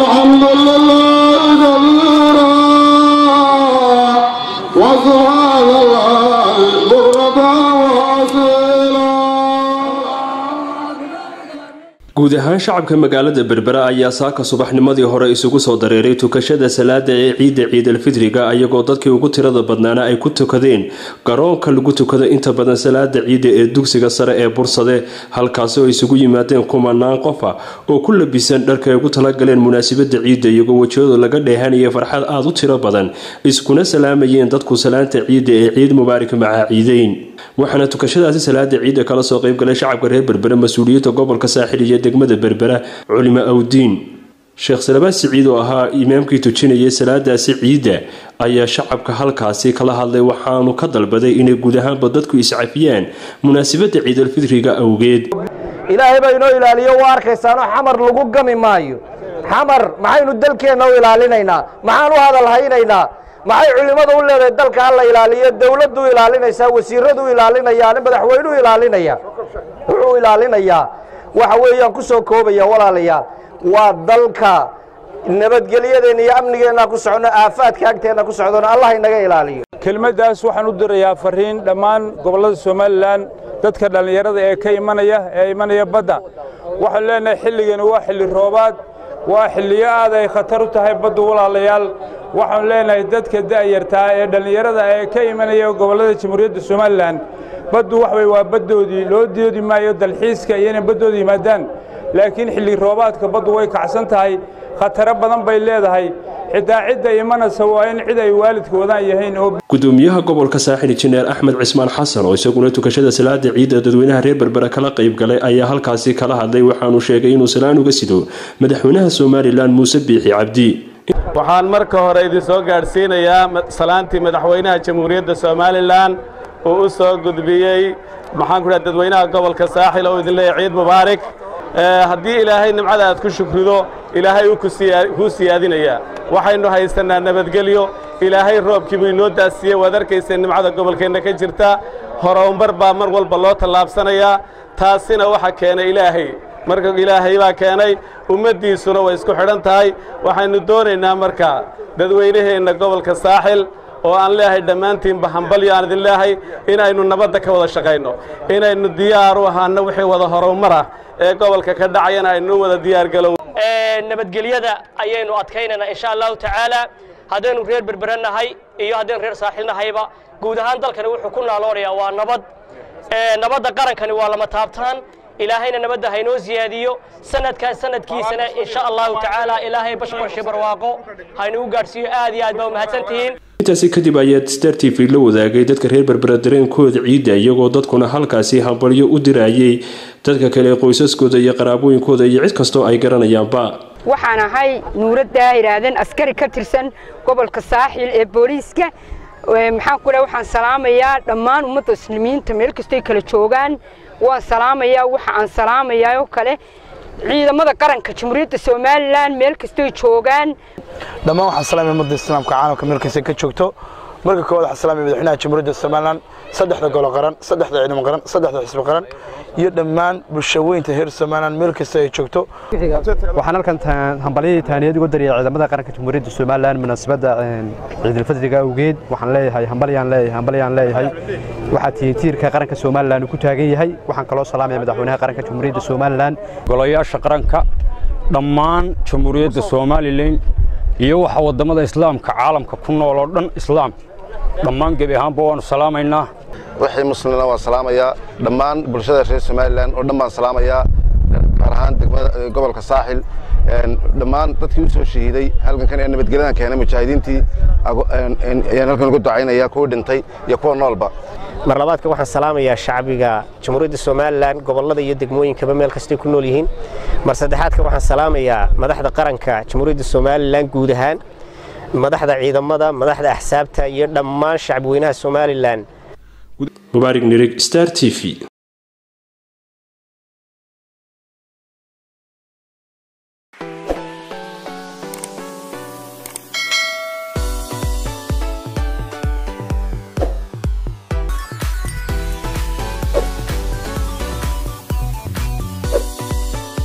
الحمد لله كبيرا وسبحان الله بكرة وأصيلا guud ahaan shacabka magaalada berbera ayaa saaka subaxnimadii hore isugu soo dareeray tukashada salaada ee ciidda ciidalfitriga ayagoo dadkii ugu tirada badnaana ay ku tukadeen garoonka lagu tukado inta badan salaada ciidda ee dugsiga sare ee bursade halkaasi oo isugu yimaadeen kumanaan qofa oo ku labisan dharka ay ugu talagaleen munaasabada ciidda iyagoo wejiyadu laga dheehanaya farxad aada u tiro badan iskuna salaamayeen dadku salaanta ciidda ee ciid mubaarak macaa ciideyn waxaana tukashadaasi salaada ciidda kala soo qeybgalay shacabka reer berbera mas-uuliyadda gobolka saaxil iyo degmada berbera culimo awdiin sheekh salabaan siciid oo ahaa imaamkii tujinayay salaadaasi ciidda ayaa shacabka halkaasi kala hadlay waxaanu ka dalbaday inay guud ahaanba dadku iscafiyaan munaasabada ciidalfitriga awgeed ilaahay baa inoo ilaaliyo waa arkaysaanoo xamar lagu gami maayo xamar maxaynu dalkeenna u ilaalinaynaa maxaan u hadalhaynaynaa maxay culimmadu u leedahay dalka ha la ilaaliyo dowladdu ilaalinaysaa wasiiradu ilaalinayaan madaxweynuhu ilaalinaya wuxuu ilaalinayaa waxa weeyaan ku soo koobaya walaalayaal waa dalka nabadgelyadeenna iyo amnigeenna ku socno aafaadka agteenna ku socdona allah inaga ilaaliyo kelmaddaas waxaan u dirayaa fariin dhammaan gobollada somalilan dadka dhallinyarada ee ka imanaya ee imanaya badda waxaanu leenahay xilligani waa xilli roobaad waa xilliyo aad ay khatar u tahay baddu walaalayaal waxaanu leenahay dadka da'yartaa ee dhallinyarada ee ka imanaya gobollada jamhuuriyadda somalilan baddu wax way waa baddoodii loo doodi maayo dalxiiska iyo inay baddooda yimaadaan laakiin xilli roobaadka baddu way kacsan tahay khataro badan bay leedahay xitaa cidda imanaysa waa in cid ay waalidka wadaan yahayn oo gudoomiyaha gobolka saaxil injineer axmed cismaan xasan oo isaguna tukashada salaada ciidda dadweynaha reer berbera kala qayb galay ayaa halkaasi kala hadlay waxaanu sheegay inuu salaan uga sido madaxweynaha somalilan muuse biixi cabdi waxaan marka hore idin soo gaadhsiinayaa salaantii madaxweynaha jamhuuriyadda somalilan uu u soo gudbiyey maxaan ku dhaha dadweynaha gobolka saaxil oo idin leeyahay ciid mubaarak haddii ilaahay nimcada aad ku shukrido ilaahay uu kuu siyaadinayaa waxaynu haysannaa nabadgelyo ilaahay roobkii buu inoo daasiyey waad arkayseen nimcada gobolkeenna ka jirta horumar baa mar walba loo tallaabsanayaa taasina waxa keenay ilaahay marka ilaahay baa keenay ummaddiisuna way isku xidhan tahay waxaynu doonaynaa marka dadweynaheenna gobolka saaxil oo aan leeyahay dhammaantiinba hambalyo aan idin leeyahay inaynu nabadda ka wada shaqayno inaynu diyaar u ahaano wixii wada horumar ah ee gobolka ka dhacayana aynu wada diyaargalow nabadgelyada ayaynu adkaynaynaa insha allahu tacaala haddaynu reer berbera nahay iyo haddaynu reer saaxil nahayba guud ahaan dalkani wuxuu ku naaloonayaa waa nabad nabadda qarankani waa lama taabtaan ilaahayna nabadda haynoo siyaadiyo sanadkan sanadkiisana insha allahu tacaala ilaahay bashqorshe barwaaqo haynugu gaadhsiiyo aad iyo aad baa umahadsantihiin intaasi kadib ayaa star t v la wadaagay dadka reer berbera dareenkooda ciidda iyagoo dadkuna halkaasi hambalyo u dirayay dadka kale qoysaskooda iyo qaraabooyinkooda iyo cid kastoo ay garanayaanba waxaan ahay nuuraddaa idhaahdeen askari ka tirsan gobolka saaxil ee booliiska maxaan ku leh waxaan salaamayaa dhammaan ummadda muslimiinta meel kastoy kala joogaan waan salaamayaa waxa aan salaamayaa oo kale ciidamada qaranka jamhuuriyadda somalilan meel kastoy joogaan dhammaan waxaan salaamaya ummadda islaamka caalamka meel kasta ka joogto marka koowaad waxaan salaamaya madaxweynaha jamhuuriyadda somalilan saddexda golo qaran saddexda ciidamo qaran saddexda xisbi qaran iyo dhammaan bulshaweynta reer somalilan meel kasta ay joogto waxaan halkan hambalyadii taaniyad uga dariyay ciidamada qaranka jamhuuriyadda somalilan munaasabadda ciidulfadriga awgeed waxaan leeyahay hambalyaan leeyahay hambalyaan leeyahay waxaa tihiin tiirka qaranka somalilan uu ku taagan yahay waxaan kaloo salaamaya madaxweynaha qaranka jamhuuriyadda somalilan golayaasha qaranka dhammaan jamhuuriyadda somalilan iyo waxa waddamada islaamka caalamka ku nool oo dhan islaam dhammaan gebi ahaanba waanu salaamaynaa wixii muslimna waan salaamayaa dhammaan bulshada reer somalilan oo dhan baan salaamayaa gaar ahaan degmada gobolka saaxil dhammaan dadkii u soo shahiiday halkankan ee nabadgelyadan keenay mujaahidiintii ayaan halkan ugu ducaynaya kuwa dhintay iyo kuwa noolba mar labaadka waxaan salaamayaa shacbiga jamhuuriyadda somalilan gobollada iyo degmooyinkaba meel kastay ku nool yihiin mar saddexaadka waxaan salaamayaa madaxda qaranka jamhuuriyadda somalilan guud ahaan madaxda ciidamada madaxda axsaabta iyo dhammaan shacbi weynaha somalilan mubaarig nirig star t v